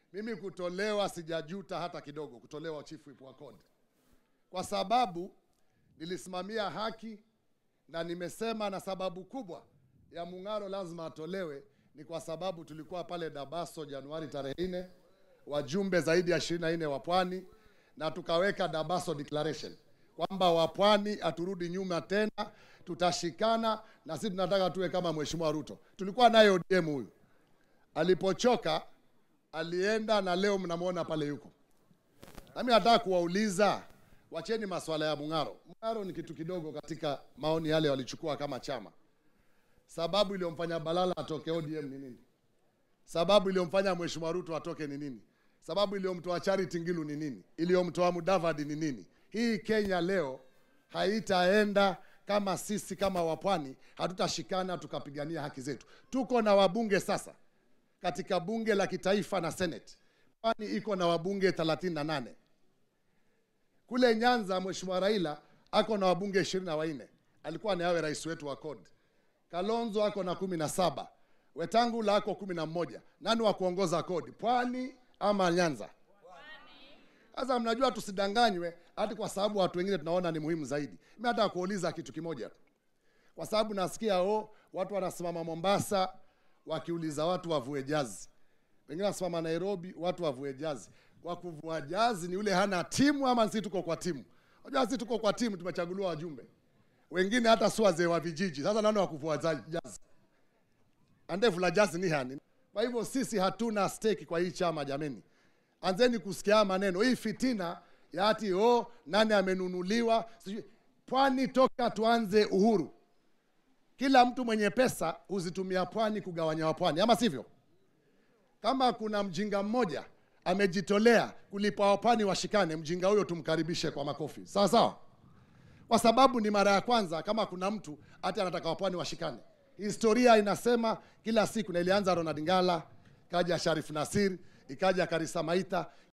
Mimi kutolewa sijajuta hata kidogo, kutolewa chief whip wa CORD, kwa sababu nilisimamia haki na nimesema, na sababu kubwa ya Mung'aro lazima atolewe ni kwa sababu tulikuwa pale Dabaso Januari tarehe nne, wajumbe zaidi ya ishirini na nne wa Pwani, na tukaweka Dabaso declaration kwamba wapwani haturudi nyuma tena, tutashikana na sisi tunataka tuwe kama Mheshimiwa Ruto. Tulikuwa naye ODM huyu, alipochoka alienda, na leo mnamwona pale yuko. Nami nataka kuwauliza, wacheni maswala ya Mung'aro. Mung'aro ni kitu kidogo katika maoni yale walichukua kama chama. Sababu iliyomfanya Balala atoke ODM ni nini? Sababu iliyomfanya Mheshimiwa Ruto atoke ni nini? Sababu iliyomtoa Charity Ngilu ni nini? Iliyomtoa Mudavadi ni nini? Hii Kenya leo haitaenda kama sisi kama wapwani hatutashikana tukapigania haki zetu. Tuko na wabunge sasa katika bunge la kitaifa na Senate. Pwani iko na wabunge 38. Kule Nyanza Mheshimiwa Raila ako na wabunge ishirini na wanne. Alikuwa ni awe rais wetu wa CORD. Kalonzo ako na kumi na saba. Wetangula ako kumi na mmoja. Nani wa kuongoza CORD? Pwani ama Nyanza? Sasa mnajua, tusidanganywe hati kwa sababu watu wengine tunaona ni muhimu zaidi. Mimi nataka kuuliza kitu kimoja tu, kwa sababu nasikia oh, watu wanasimama Mombasa wakiuliza watu wavue jazi, wengine wanasimama Nairobi watu wavue jazi. Kwa kuvua jazi ni yule hana timu ama sisi tuko kwa timu? Unajua sisi tuko kwa timu, tumechaguliwa wajumbe, wengine hata si wazee wa vijiji. Sasa nani wa kuvua za- jazi? Andevu la jazi ni hani? Kwa hivyo sisi hatuna stake kwa hii chama jameni. Anzeni kusikia maneno hii fitina ya ati oh, nani amenunuliwa sijui. Pwani toka tuanze uhuru, kila mtu mwenye pesa huzitumia pwani kugawanya wapwani, ama sivyo? Kama kuna mjinga mmoja amejitolea kulipa wapwani washikane, mjinga huyo tumkaribishe kwa makofi, sawa sawa, kwa sababu ni mara ya kwanza kama kuna mtu hata anataka wapwani washikane. Historia inasema kila siku, na ilianza Ronald Ngala, ikaja Sharif Nasir, ikaja Karisa Maitha,